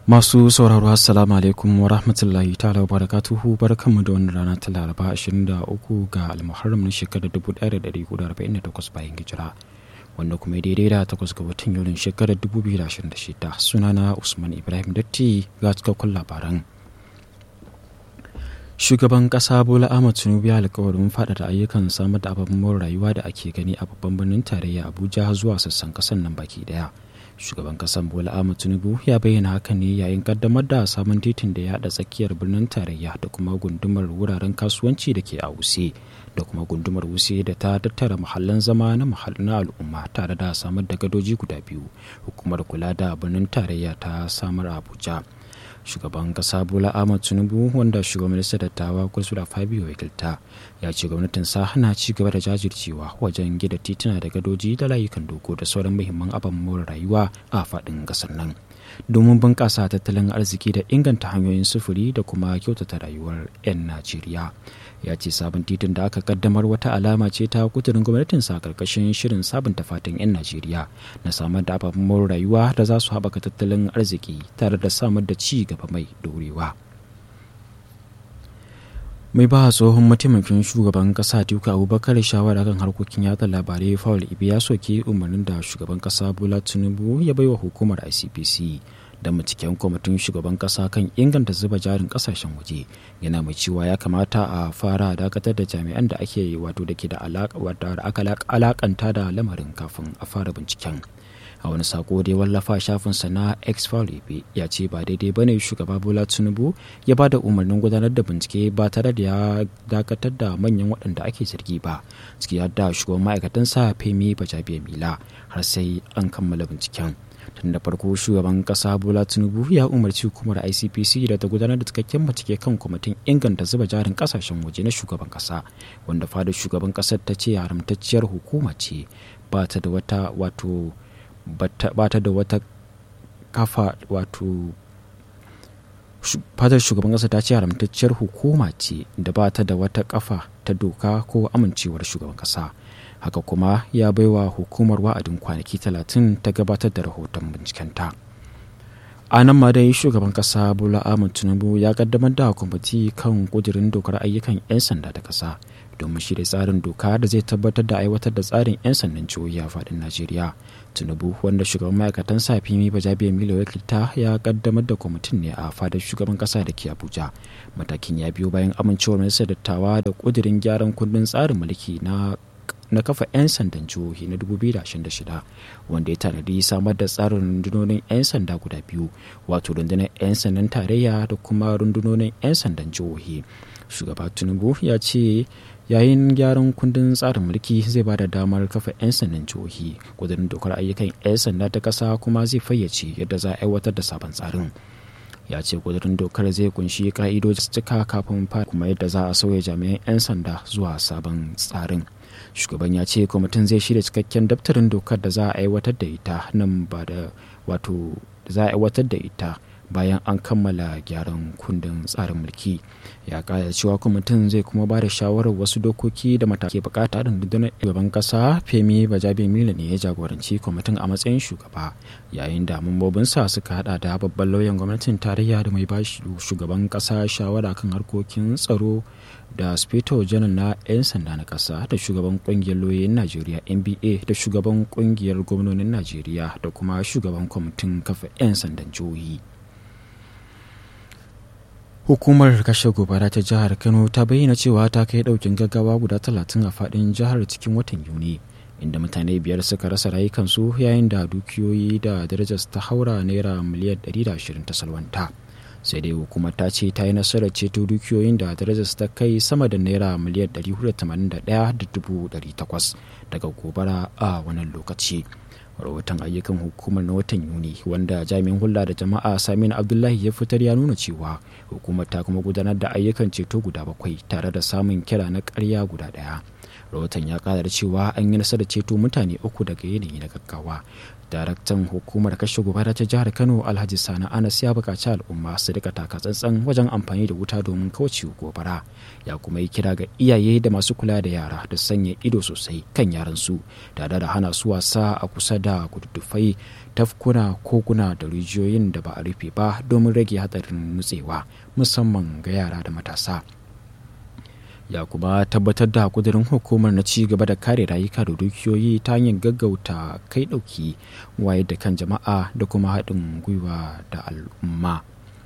Masu sauraro assalamu alaikum wa rahmatullahi ta'ala wa barakatuhu barkanmu da wannan rana ta Laraba 23 ga Almuharram na shekarar 1448 bayan hijira wanda kuma daidai da takwas ga watan Yulin shekarar 2026 sunana Usman Ibrahim Datti ga cikakkun labaran. Shugaban ƙasa Bola Ahmad Tinubu ya alkawarin faɗaɗa ayyukan samar da ababen more rayuwa da ake gani a babban birnin tarayya Abuja zuwa sassan ƙasar nan baki ɗaya. shugaban kasan bola ahmad tinubu ya bayyana hakan ne yayin kaddamar da sabon titin da ya haɗa tsakiyar birnin tarayya da kuma gundumar wuraren kasuwanci da ke a wuse da kuma gundumar wuse da ta tattara mahallan zama na na al'umma tare da samar da gadoji guda biyu hukumar kula da birnin tarayya ta samar a abuja shugaban kasa bola ahmad tinubu wanda shugaban majalisar dattawa kursula fabio wakilta ya ce gwamnatin sa hana ci gaba da jajircewa wajen gida tituna da gadoji da layukan doko da sauran muhimman abin more rayuwa a faɗin ƙasar nan domin bunƙasa tattalin arziki da inganta hanyoyin sufuri da kuma kyautata rayuwar 'yan najeriya ya ce sabon titin da aka kaddamar wata alama ce ta kudurin gwamnatin sa karkashin shirin sabunta fatan 'yan najeriya na samar da ababen more rayuwa da za su haɓaka tattalin arziki tare da samar da ci gaba mai dorewa mai ba tsohon mataimakin shugaban kasa duka abubakar shawara kan harkokin yada labarai faul ibi ya soke umarnin da shugaban kasa bola tinubu ya baiwa hukumar icpc da binciken kwamitin shugaban kasa kan inganta zuba jarin kasashen waje yana mai cewa ya kamata a fara dakatar da jami'an da ake wato da ke da alakanta da lamarin kafin a fara binciken a wani sako da ya wallafa shafinsa na x ya ce ba daidai ba ne shugaba bola tinubu ya ba da umarnin gudanar da bincike ba tare da ya dakatar da manyan waɗanda ake zargi ba ciki da shugaban ma'aikatansa femi bajabiya mila har sai an kammala binciken tun da farko shugaban kasa bola tinubu ya umarci hukumar icpc da ta gudanar da cikakken bincike kan kwamitin inganta zuba jarin kasashen waje na shugaban kasa wanda fadar shugaban kasar ta ce haramtacciyar hukuma ce ba ta da wata wato ba ta da wata kafa wato fadar shugaban kasa ta ce haramtacciyar hukuma ce da ba ta da wata kafa ta doka ko amincewar shugaban kasa haka kuma ya baiwa hukumar wa'adin kwanaki talatin ta gabatar da rahoton bincikenta a nan ma dai shugaban kasa bola ahmad tinubu ya kaddamar da kwamiti kan kudirin dokar ayyukan 'yan sanda da kasa domin shirya tsarin doka da zai tabbatar da aiwatar da tsarin 'yan sandan jihohi a faɗin najeriya tinubu wanda shugaban ma'aikatan sa fimi bajabiya milo wakilta ya kaddamar da kwamitin ne a fadar shugaban kasa da ke abuja matakin ya biyo bayan amincewar majalisar dattawa da kudirin gyaran kundin tsarin mulki na na kafa 'yan sandan jihohi na 2026 wanda ya tanadi samar da tsarin rundunonin 'yan sanda guda biyu wato rundunar 'yan sandan tarayya da kuma rundunonin 'yan sandan jihohi shugaba tinubu ya ce yayin gyaran kundin tsarin mulki zai ba da damar kafa 'yan sandan jihohi kudurin dokar ayyukan 'yan sanda ta kasa kuma zai fayyace yadda za a aiwatar da sabon tsarin ya ce kudurin dokar zai kunshi ka'idoji cika kafin fara kuma yadda za a sauya jami'an 'yan sanda zuwa sabon tsarin shugaban ya ce kwamitin zai shirya cikakken daftarin dokar da za a aiwatar da ita nan ba da wato za a aiwatar da ita bayan an kammala gyaran kundin tsarin mulki ya kara cewa kwamitin zai kuma ba da shawarar wasu dokoki da matakai bukata da rundunar shugaban kasa femi bajabe mila ne ya jagoranci kwamitin a matsayin shugaba yayin da mambobinsa suka hada da babban lauyan gwamnatin tarayya da mai bashi shugaban kasa shawara kan harkokin tsaro da spito janar na 'yan sanda na kasa da shugaban kungiyar lauyoyin najeriya nba da shugaban kungiyar gwamnonin najeriya da kuma shugaban kwamitin kafa 'yan sandan jihohi hukumar kashe gobara ta jihar kano ta bayyana cewa ta kai daukin gaggawa guda talatin a fadin jihar cikin watan yuni inda mutane biyar suka rasa rayukansu yayin da dukiyoyi da darajar ta haura naira miliyan 120 ta salwanta sai dai hukumar ta ce ta yi nasarar ceto dukiyoyin da darajar ta kai sama da naira miliyan 481,800 daga gobara a wannan lokaci rahoton ayyukan hukumar na watan yuni wanda jami'in hulɗa da jama'a samin abdullahi ya fitar ya nuna cewa hukumar ta kuma gudanar da ayyukan ceto guda bakwai tare da samun kira na karya guda ɗaya rahoton ya kara da cewa an yi nasarar ceto mutane uku daga yanayi na gaggawa daraktan hukumar kashe gobara ta jihar kano alhaji sani anas ya buƙaci al'umma su rika taka tsantsan wajen amfani da wuta domin kauce gobara ya kuma yi kira ga iyaye da masu kula da yara da sanya ido sosai kan yaran su tare da hana su wasa a kusa da kududdufai tafkuna koguna da rijiyoyin da ba a rufe ba domin rage hatsarin nutsewa musamman ga yara da matasa ya kuma tabbatar da kudirin hukumar na ci gaba da kare rayuka da dukiyoyi ta hanyar gaggauta kai dauki waye da kan jama'a da kuma haɗin gwiwa da al'umma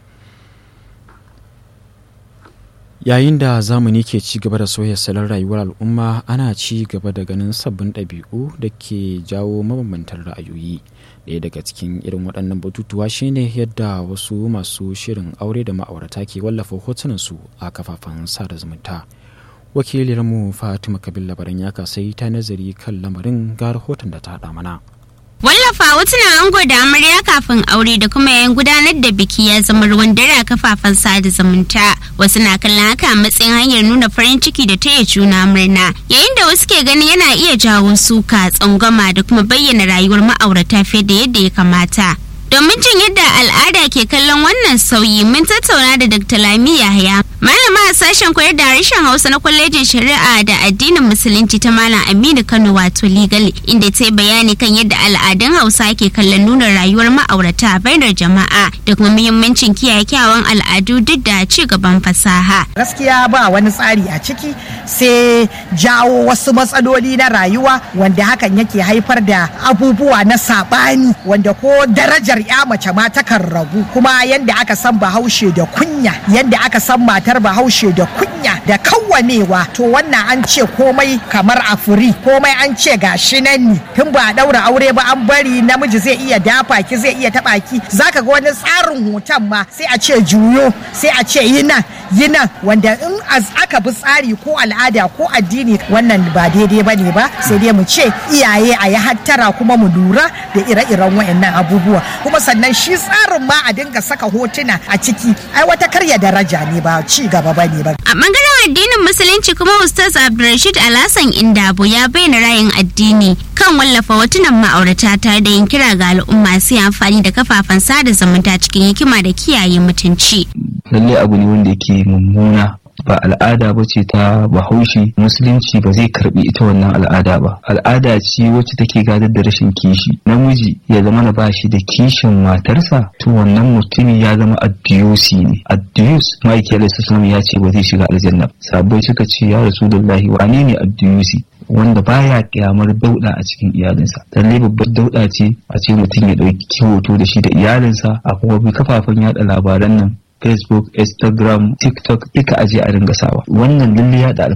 yayin da zamani ke ci gaba da sauya salon rayuwar al'umma ana ci gaba da ganin sabbin ɗabi'u da ke jawo mabambantan ra'ayoyi ɗaya daga cikin irin waɗannan batutuwa shine yadda wasu masu shirin aure da ma'aurata ke wallafa hotunansu a kafafen sada zumunta wakiliyarmu fatima kabil labaran ya kasai ta nazari kan lamarin ga rahoton da ta haɗa mana Wallafa hotunan ango da amarya kafin aure da kuma yayin gudanar da biki ya zama ruwan dare a kafafen sada zumunta. Wasu na kallon haka a matsayin hanyar nuna farin ciki da taya juna murna. Yayin da wasu ke ganin yana iya jawo suka, tsangwama da kuma bayyana rayuwar ma'aurata fiye da yadda ya kamata. Domin jin yadda al'ada ke kallon wannan sauyi mun tattauna da Dr. Lami Yahaya, malama a sashen koyar da harshen Hausa na kwalejin Shari'a da addinin Musulunci ta Malam Aminu Kano wato legal inda ta yi bayani kan yadda al'adun Hausa ke kallon nuna rayuwar ma'aurata a bainar jama'a da kuma muhimmancin kiyaye kyawun al'adu duk da ci gaban fasaha. Gaskiya ba wani tsari a ciki sai jawo wasu matsaloli na rayuwa wanda hakan yake haifar da abubuwa na saɓani wanda ko darajar ya mace ma takan ragu kuma yadda aka san bahaushe da kunya yadda aka san matar bahaushe da kunya da kawwamewa to wannan an ce komai kamar a furi komai an ce gashi nan ne tun ba a daura aure ba an bari namiji zai iya dafa ki zai iya taba ki zaka ga wani tsarin hoton ma sai a ce juyo sai a ce yi nan yi nan wanda in aka bi tsari ko al'ada ko addini wannan ba daidai ba ne ba sai dai mu ce iyaye a yi hattara kuma mu lura da ire-iren wayannan abubuwa kuma sannan shi tsarin ma a dinga saka hotuna a ciki ai wata karya daraja ne ba ci gaba ba ne ba a bangaren addinin musulunci kuma ustaz abdulrashid alhassan indabo ya bayyana rayin addini kan wallafa hotunan ma'aurata tare da yin kira ga al'umma su yi amfani da kafafen sada zumunta cikin hikima da kiyaye mutunci lallai abu ne wanda yake mummuna ba al'ada ba ce ta bahaushe musulunci ba zai karbi ita wannan al'ada ba al'ada ce wacce take gadar da rashin kishi namiji ya zama na bashi da kishin matarsa to wannan mutumi ya zama addiyusi ne addiyus ma'aiki alaihi ya ce ba zai shiga aljanna sabai suka ce ya rasulullahi wane ne addiyusi wanda baya kyamar dauda a cikin iyalinsa lalle babbar dauda ce a ce mutum ya dauki hoto da shi da iyalinsa a kuma bi kafafen yada labaran nan facebook instagram tiktok duka aje a ringa sawa wannan lalle yada